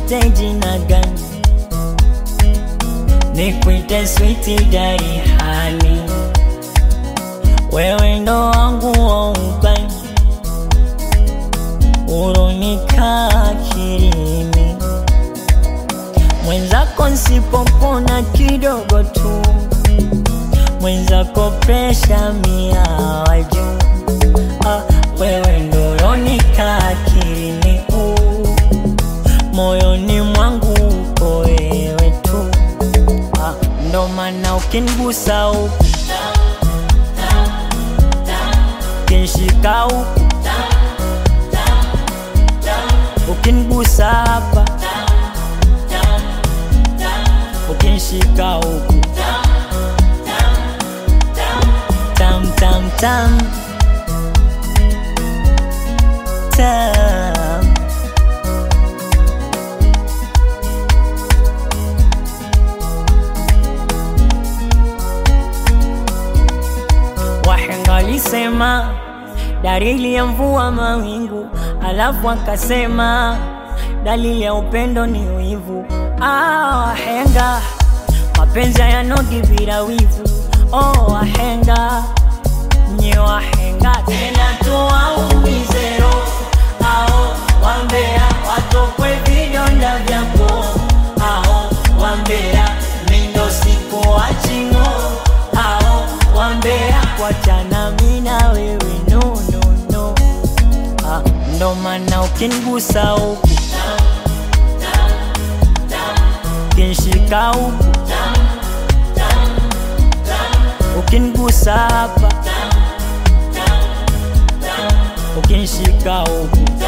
nikuite jina gani? Nikuite switi dari hani, wewe ndo wangu wa ubani, uronika akilini, mwenzako nsipopona kidogo tu, mwenzako presha mia wa juu. Ah, wewe ndo uronika akilini, uh, moyoni mwangu uko wewe tu. Ah, ndo maana ukinigusa huku ukinishika huku ukinigusa hapa ukinishika huku tam tam tam tam Wahenga walisema dalili ya mvua mawingu, alafu akasema dalili ya upendo ni wivu. Ah, wahenga mapenzi hayanogi bila wivu. Oh, wahenga nye wahenga tena tuwaumize roho ao wambea watokwe vidonda vyako ao wambea mindo siku wachingo ao wambea kwachana mina wewe no, no, no. Ah, ndo maana ukinigusa huku ukinshika huku ukinigusa hapa ukinshika huku